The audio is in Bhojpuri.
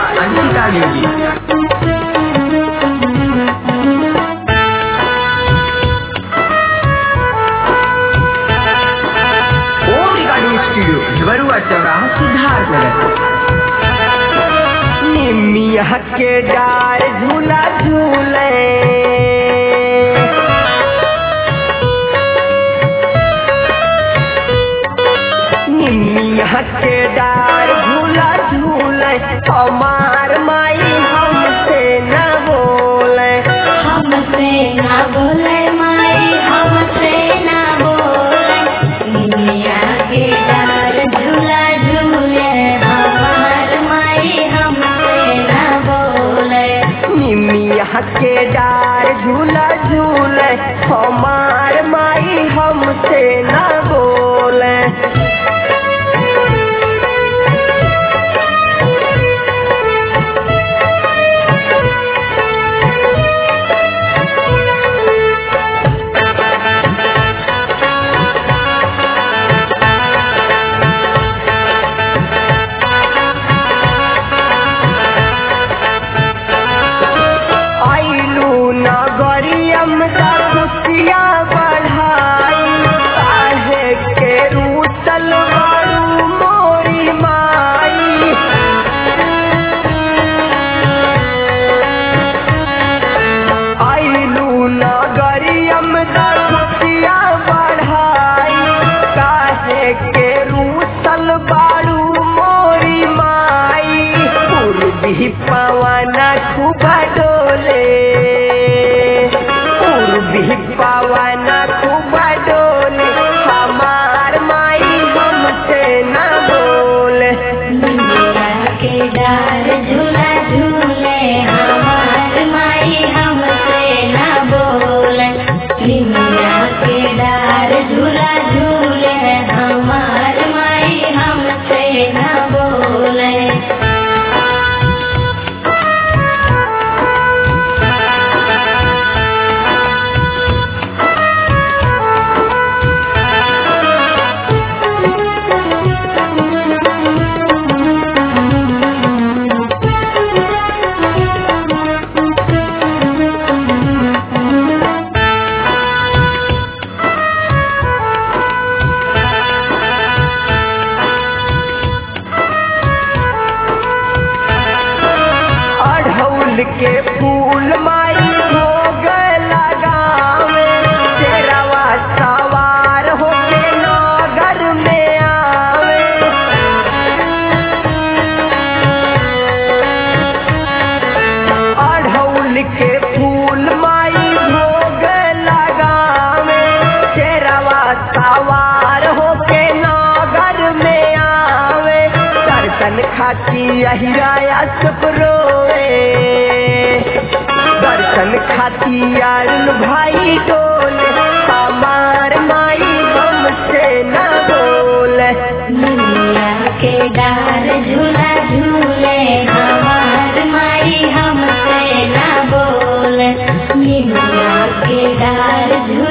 अंकिता देवी ओम रिकॉर्डिंग स्टूडियो बरुआ चौराहा सिद्धार्थनगर निमिया के डार झूला झूले निमिया के डार झूला झूले हमार माई हमसे न बोले हमसे ना बोले माई हमसे ना बोले दुनिया के डार झूला झूले हमार माई हमसे ना बोले निमिया के डार झूला झूले हमार माई हमसे न बोले आइलू नगरियम का खुशिया बढ़ाई काहे के रूसल बारू मोरी माई आइलू नगरियम का खुशिया बढ़ाई काहे के रूसल बारू मोरी माई पूर्वी पवन खूब डोले पूर्वी पवन खूब डोले हमार माई हमसे न बोले दुनिया के डार झूला झूले हमार माई हमसे ना बोले दुनिया के डार झूला झूले हमार माई हमसे ना बोले अढ़ौल के फूल माई भोग लगावे तेरवा सवार होके नगर में आवे अढ़ौल के फूल माई भोग लगावे तेरवा सवार होके नगर में आवे दर्शन खाती अहिराया सुपरोए दर्शन खाती अरुण भाई डोले हमार माई हमसे न बोले दुनिया के डार झूला झूले हमार माई हमसे ना बोले दुनिया के डार झूला